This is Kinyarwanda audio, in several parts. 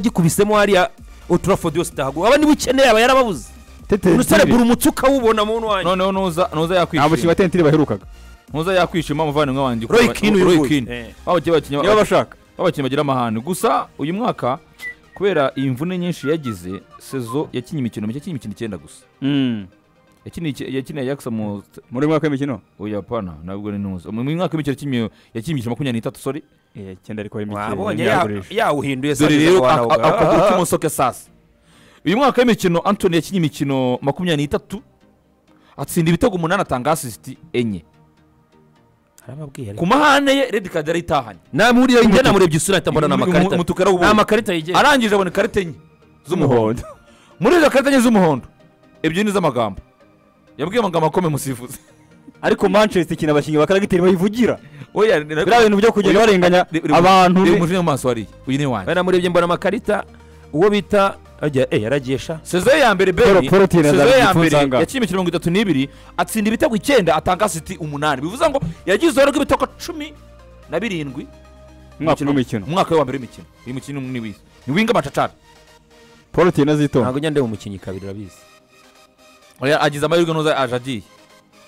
agikubisemo hariya uturafo yose utahaguha aba niba ukeneye aba yarababuze umusore gura umutsi ukawubona mu wanyu noneho nuza nuza nta bakinnyi yakwishima ba tentire baherukaga nuza yakwishima amuvandimwe wanjye Roy Keane uyu nguyu. Eh. niba babakinnyi bashaka bagira amahane gusa uyu mwaka kubera imvune nyinshi yagize sezo yakinnye imikino mike yakinnye imikino icyenda gusa Yakinnye iki- yakinnye yakisa mu muri uyu mwaka w'imikino oya pana ntabwo ni nuza mu mwaka w'imikino yakinnye yakinnye imikino makumyabiri n'itatu sori icyenda ariko wabonye ya- yawuhinduye dore se rero wanavuga, ak- akaguru "Ah, ah, ah." k'umusoke sasa uyu mwaka w'imikino antoni yakinnye imikino makumyabiri n'itatu atsinda ibitego umunani atanga asisiti enye Arababwiye ariko. ku mahane ye redi kadi yarayitahanye namuriye njye namurebye isura ahita mbona ni amakarita umutuku yarawubonye. ni amakarita yigenga arangije abona ikarita enye z'umuhondo muri izo karita enye z'umuhondo ebyiri ni iz'amagambo yabwiye amagambo akomeye musifuzi ariko manchester ikina abakinnyi ba karagiteri bayivugira oya biriya bintu byo kugenda barenganya abantu uri mu maso hariya uyu ni wanjye namurebye mbona amakarita uwo bita agira eh yaragiye sha sezo ye ya mbere Poro- beri Porotine sezo ye ya azabyifuza mbere angahe? yakinnye imikino mirongo itatu n'ibiri atsinda ibitego icyenda atanga asiti umunani bivuze ngo yagize uruhare rw'ibitego cumi na birindwi umwaka w'imikino umwaka we wa mbere w'imikino uyu mukino ni wize ni winga amacacara paul tiyena zitonda ntabwo njya ndeba umukinnyi kabiri urabizi oya agize amahirwe ntuza aje agiye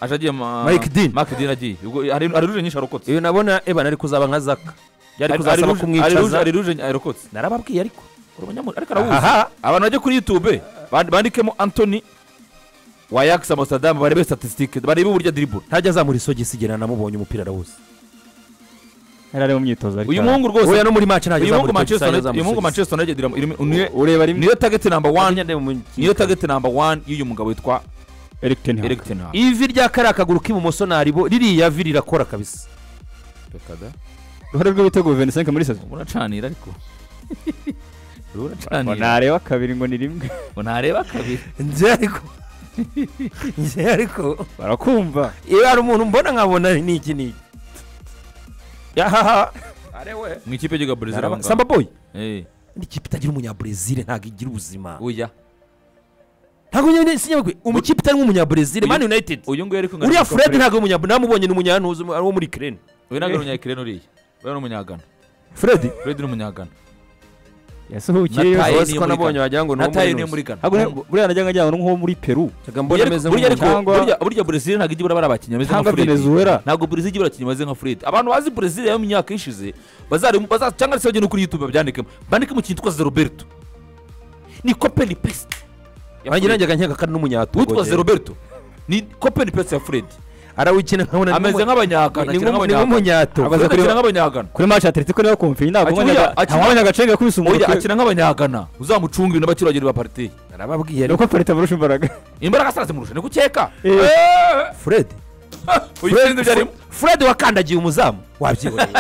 aje agiye ma- Mike Dean. Mike Dean agiye Ubwo hari hari ruje nyinshi arokotse uyu nabona evan ari kuzaba nka zaka byari kuzasaba kumwicaza ari ruje arokotse narababwiye ariko uri umunyamuryango ariko arabuzi aha abantu bajya kuri yutube band- bandikemo antoni wa yakisi amasadamu barebe statisitike barebe uburyo diribura ntajya azamura isogisi igihe namubonye umupira arawuzi yari ari mu myitozo ariko uyu muhungu rwose uyu no muri match ntajya uyu muhungu azamura manchester isogisi United- uyu muhungu manchester united iramu- irimo- niwe ureba rimwe niyo tageti namba wani niyo niyo tageti namba wani y'uyu mugabo witwa eric ten hag eric tenhag ivi rya kariya kaguru k'ibumoso naribo ririya vi rirakora kabisa uruhare rw'ibitego 25 muri saison uracanira ariko ngo uracanira nareba kabiri ngo ni rimwe ngo ntareba kabiri njye ariko njye ariko barakumva iyo hari umuntu mbona nkabona ni iki ni iki yahaha mu ikipe y'igihugu brezil aho ngaho samba boy Eh, ni ikipe itagira umunyabrezil ntabwo igira ubuzima oya ntabwo nyine sinyabwe umukipe itari nk'umunyabrezil man united uyu nguyu ariko uriya fred ntabwo umunyabure namubonye ni umunyantuzi wo muri kirene uyu ntabwo ari umunyakirene uriya uyu ni umunyagana fred fred ni umunyagana yasuhukiye Nataye yose niyo ko muri nabonye Ghana. wagira ngo ni nataye niyo uwo muri muri gana ntabwo ne- buriya najyaga njyana nko muri peru ntabwo mbona ameze burya ariko cyangwa- burya burya brezil ntabwo ijya ibura bari abakinnyi bameze cyangwa nka fred venezuela ntabwo brezil ijya ibura abakinnyi bameze nka fred abantu bazi brezil yo mu myaka ishize bazarimo baza cyangwa se bagenda no kuri youtube babyandikemo bandikemo ikintu twitwa roberto ni kopeni pesite ngira njyaga nkeka kandi n'umunyatugo witwa roberto ni kopeni pesite ya fred arawukina nkabona ameze nk'abanyagana ni akina nk'abanyagana nk'umunyatugo Abaza Fred akina kureba- nk'abanyagana kuri match atletico niba kumviye ntabwo Akina- akina- wabonye agace gakubise oya umuntu akina nk'abanyagana uzamucunga ibintu abakiragiro ba pariteri narababwiye nuko parite amurusha imbaraga imbaraga asaze murusha ni gukeka Eh. fred uyitsinze ibyo arimo fred wakandagiye umuzamu wabyiboneye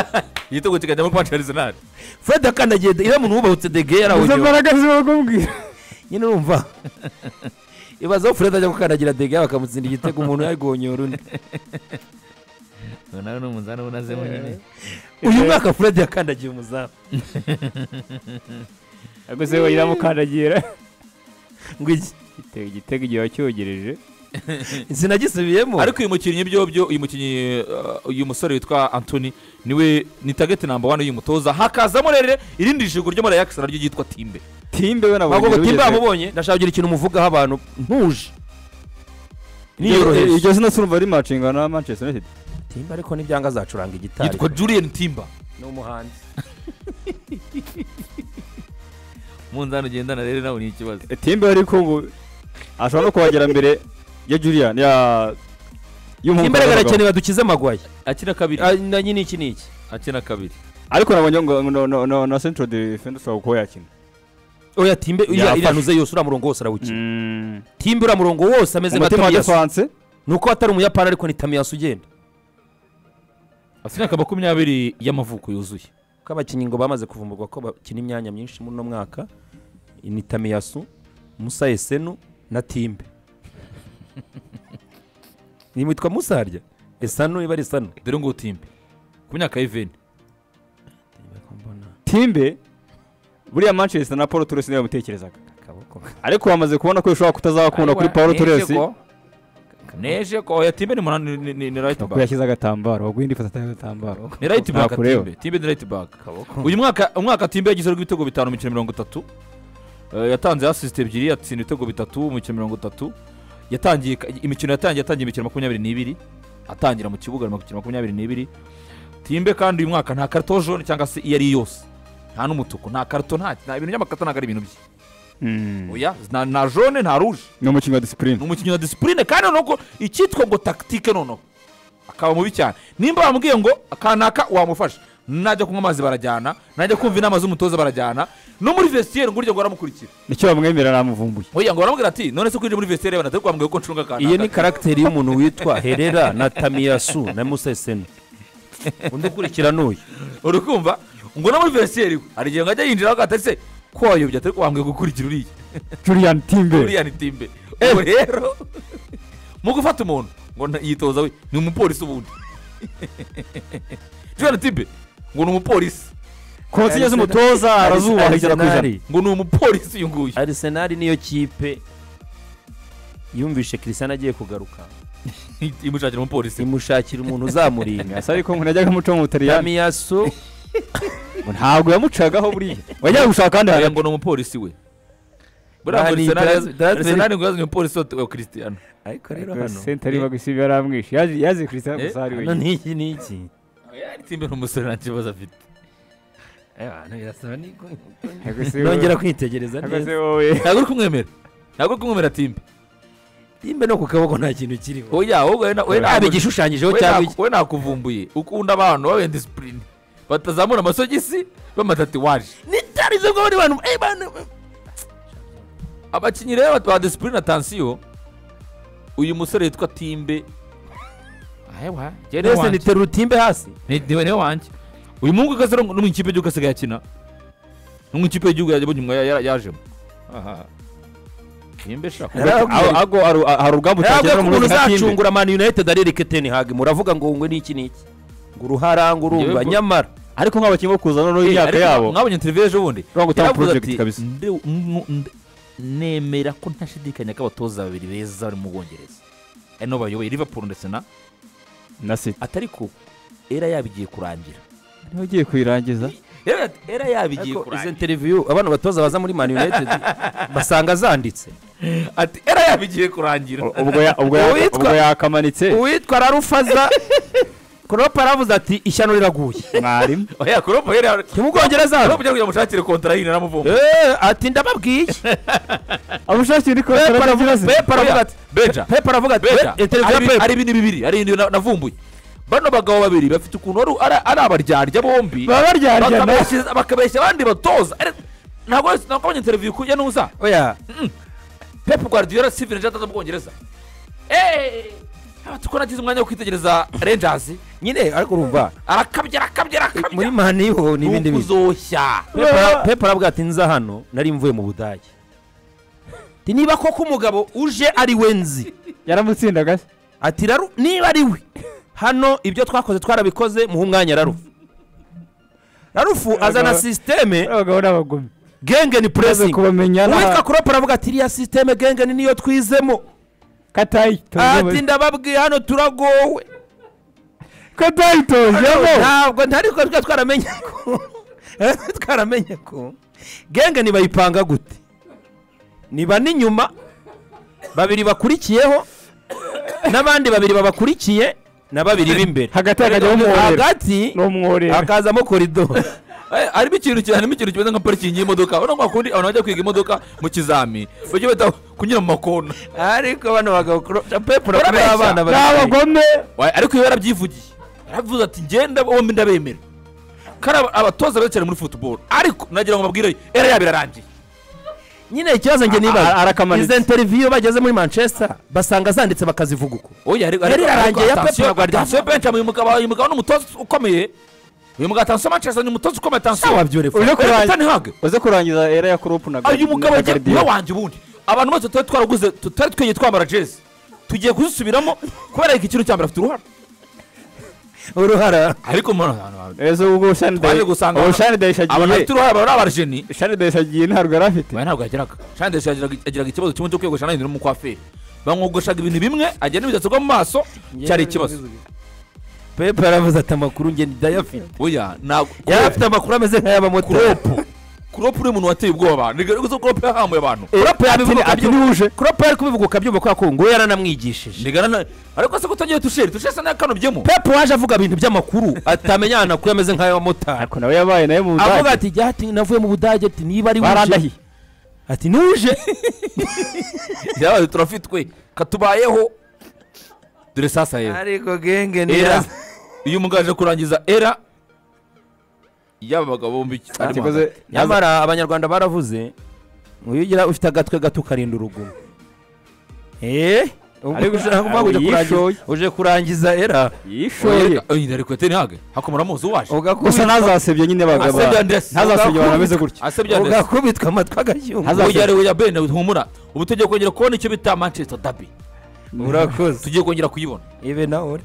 igitego kikajyamo ku manchester arsenal fred yakandagiye iriya muntu wubahutse dege izo yarawunyewe mbaraga zibagubwira nyine urumva ibaza aho fred ajya gukandagira dege bakamutsinda igitego umuntu yagonyora undi nawe ni umunzani uba unazemo nyine uyu mwaka fred yakandagiye umuzamu ubwo se iramukandagira ngo iki igitego igitego igihe wacyugereje sinagisubiyemo ariko uyu mukinnyi byo byo uyu mukinnyi uh, uyu musore witwa antoni niwe ni tageti namba wani y'uyu mutoza hakazamo rero irindi jigo ryo muri ayakisi naryo ryitwa timbe timbe we nabonye ntabwo ngo timba irugeze. yamubonye ndashaka kugira ikintu muvugaho abantu ntuje iryo niyoroheje zina surumva ari match ingana na manchester united timba ariko n'ibyanga azacuranga igitari yitwa julian timba ni umuhanzi munzani ugendana rero nawe ni ikibazo timbe ariko ngo ashobora no kuhagera mbere ya julian ya y'umuhungu timba w'abagabo. arakeneye badukize amagwayi akina kabiri Ah, na nyine iki n'iki akina kabiri ariko nabonye ngo ngo- no- no- no- na central defender ushobora kuba yakina oya timbe iriya Yafashe. iriya ntuze yose uriya murongo wose arawukina umutima timbe uriya murongo wose ameze nka wa tamiyasu defanse ni uko atari umuyapani ariko ni tamiyasu ugenda afite imyaka makumyabiri y'amavuko yuzuye ko abakinnyi ngo bamaze kuvumburwa ko bakina imyanya myinshi muri uno mwaka ni tamiyasu musa esenu na timbe nimwitwa musa harya esanu iba ari esanu dore ngo timbe ku myaka y'iveni timbe buriya manchester na paul torres niyo yamutekerezaga akaboko ariko wamaze kubona ko bishobora kutazabakunda kuri paul torres neje ko oya timbe ni muna- ni- ni ni- ni right Ntabwo back yashyize agatambaro waguye indi foto atari agatambaro ni right back Ntakureba. timbe timbe ni right back uyu mwaka umwaka timbe yagize ibitego bitanu mu mikino mirongo itatu Eh, yatanze asisite ebyiri yatsinda ibitego bitatu mu mikino mirongo itatu yatangiye ka- imikino yatangiye yatangiye imikino makumyabiri n'ibiri atangira mu kibuga mu mikino makumyabiri n'ibiri timbe kandi uyu mwaka nta karito jone cyangwa se iyo ari yo yose nta n'umutuku nta karito nta nta ibintu by'amakarito ntabwo ari ibintu bye oya nta- nta jone nta ruje ni umukinnyi wa disipurine ni umukinnyi wa disipurine kandi noneho icyitwa ngo takitike noneho akaba mubi cyane nimba bamubwiye ngo akanaka wamufasha najya kunywa amazi barajyana najya kumva inama z'umutoza barajyana no muri vestiaire ngo urya ngo aramukurikira nicyo bamwemera namuvumbuye oya ngo baramubwira ati none se ko uje muri vestiaire banatari kwambwira ko ncunga iyo kanaka ni karagiteri y'umuntu witwa herera na tamiyasu na museseno undi ukurikirana uyu uri kumva ngo no muri vestiaire iwe hari igihe ngo ajya yinjira agatari se ko wayobye atari kwambwira gukurikira uriya juriyani timbe uriya ni timbe ubu rero mu gufata umuntu ngo na- yitoza we ni umupolisi ubundi uriya ni timbe ngo ni umupolisi konsiye z'umutoza arazubaha igera ku ijana Arsenal- ngo ni umupolisi uyu nguyu arisenali niyo kipe yumvishe kirisana agiye kugaruka imushakira umupolisi imushakira umuntu uzamurinda ese ariko umuntu yajyaga amuca mu butaliyani tamiyasu ntabwo yamucagaho buriya wajyaga gushaka ahandi Oya, hantu ngo ni umupolisi we buriya Aha ngo ni Arsenal- Dras- Dras- Arsenal ngo yazanye umupolisi wa- wa Cristiano ariko rero Ariko hano sentari bagusiba yaramwishe yazi yazi christian Eh, gusa ari hano wenyine ni iki ni iki Oya, ari timbe ni umusore nta kibazo afite Ntabwo se wowe- nongera kwitegereza ntabwo se neza wowe ntabwo uri kumwemera ntabwo uri kumwemera timbe imbe no ku kaboko nta kintu kiriho oya wowe na- wowe yaba ntabwo- igishushanyijeho wowe cyangwa ntabwo- wowe nakuvumbuye ukunda abantu babenda disipurine batazamura amasogisi bamatatiwaje nitarizo bw'abandi bantu eh, bantu abakinnyi rero ba disipurine na tansiyo uyu musore yitwa timbe ahewa njye ni mbese wanjye. nitera urutimbe hasi Ni- niwe niwe wanjye uyu muhungu ugasera no mu ikipe y'igihugu asigaye akina no mu ikipe y'igihugu yajya nyuma ya- ya- yajemo aha nimba shaka Yarakubwira- ago aru- hari ntabwo urugamba utakigera mu umuntu ntoki na timbe uzacungura mani united arereke teni hage muravuga ngo ngwe n'iki n'iki ngo uruhara ngo urumva Yego. nyamara ariko nk'abakinnyi bo kuza noneho imyaka yabo mwabonye televiziyo ejo bundi Urangwa gutanga Yaravuze project ati, kabisa. "Ndi- m- m- nemera ko ntashidikanya ko abatoza babiri beza bari mu bwongereza ari nabo bayoboye liverpool ndetse na na siti atari ko era yaba igiye kurangira niba ugiye kuyirangiza Era- era yaba igiye ariko izo kurangira interiviyu abana batoza baza muri mani united basanga zanditse ati era yaba igiye kurangira ubwo ya- ubwo ya- Uwitwa- ubwo yakamanitse uwitwa rarufaza kuropa aravuze ati ishyano riraguye mwarimu oya kuropa era ntimubwongereza hano kugira ngo mushakire kontara yindi naramuvumba Eh, ati ndababwiye amushakira ni pepa kora aravuga ati pepa aravuga ati beja pepa aravuga ati Beja, "Eh, televiziyo ari ibi- pepa ari ibintu bibiri ari ibintu na- navumbuye bano bagabo babiri bafite ukuntu ari- ari- ari abaryarya bombi baba baryarya bakabeshya- bakabeshya abandi batoza Ari- ntabwo wese- ntabwo abonye interiviyu kujya n'uza oya pep guardiola steven gerrard ataza mu bwongereza eee ko nagize umwanya wo kwitegereza rangers nyine ariko urumva arakabya arakabya muri arakabya mani ho ni ni ibindi bintu ukuzoshya Pepa- pepa aravuga ati nza hano nari mvuye mu budage Ati, niba koko umugabo uje ari we nzi yaramutsindaga se ati raru niba ari we hano ibyo twakoze twarabikoze muhe umwanya rarufu rarufu azana sisiteme abagabo n'abagome genge ni puresingi kubamenya nta- uwitwa kuropa aravuga ati iriya sisiteme genge ni niyo twizemo ati katayitoje ndababwiye hano turagowe katayitojemo ntabwo ntari ko twa twaramenye ko twaramenye ko genge ntibayipanga gute niba n'inyuma babiri bakurikiyeho n'abandi babiri babakurikiye na babiri b'imbere hagati hakajyamo umworera hagati ni umworera hakazamo koridoro Eh, harimo ikintu ki- harimo ikintu kimeze nka parikingi y'imodoka urabona ngo hakundi abantu bajya kwiga imodoka mu kizami bajya bita kunyura mu makona ariko bano bagabo pepu Barabeshya. abana ni bari abagome Wa- ariko iyo yarabyivugiye yaravuze ati ngenda bombi ndabemera kandi aba- abatoza beza cyane muri football ariko nagira ngo babwire era yabo irarangiye nyine ikibazo njye A- nibaza arakamaritse. izo interiviyo bageze muri manchester basanga zanditse bakazivuga uko oya ariko Yari irarangiye ya Pep na Guardiola. atansiyo benshi uyu mugabo uyu mugabo ni umutoza ukomeye uyu mugabo atansiyo manchester ni umutoza ukomeye atansiyo wabyorefa uje kurangiza tani hage uze kurangiza era ya kuropu na uyu mugabo agiye Guardiola. kuba wanjye ubundi abantu bose tutari twaraguze tutari twegeye twambara jezi tugiye kuzisubiramo kubera ko ikintu cya mbere afite uruhara uruhara ariko mwana ejo ubwo shani twaje dayi gusanga ubu abantu- shani dayi aba shagiye afite uruhara baba ari abarjeni shani dayi shagiye ntabwo yari afite oya ntabwo yageraga shandesi yagiraga ikibazo kimwe cyo kwiyogosha n'ahindura umukwaferi bamwogoshaga ibintu bimwe agenda bidatsorwa mu maso cyari ikibazo pepe yaravuze ati amakuru nge ndayafite oya ntabwo yari afite amakuru ameze nk'ay'abamotari kuropu kuropu uri umuntu wateye ubwoba ni gare gusa kuropu yahambuye abantu kuropo yabivuga ati ukabyumva niwuje kuropo yari kubivuga ukabyumva kubera ko ngo yaranamwigishije ni gare na- ariko se ko utagiye tusheri tusheri sa n'akanobyemo pepe waje avuga ibintu by'amakuru atamenya ahantu amakuru ameze nk'ay'abamotari ariko nawe yabaye nawe mu avuga budage ati "Jya ati navuye mu budage ati niba ari wuje barandahiye ati nuje yabaye turafitwe katubayeho dore sasa yewe ariko genge era iyo umugaje kurangiza era yaba abagabo bombi Atikoze nyamara abanyarwanda baravuze ngo iyo ugira ufite agatwe gato ukarinda urugumo eee Ariko- ariko yishoye. uje kurangiza era yishoye ari kwete ntihage hakomora muzi uwaje gusa ntazasebye nyine bagabo Asebya ndetse. ntazasebye abantu bameze gutya asebya ndetse ugakubitwa amatwi agashyungu Haza- uyu yari uya bene humura ubu tugiye kongera kubona icyo bita manchester dabi urakoze tugiye kongera kuyibona ibe nawe uri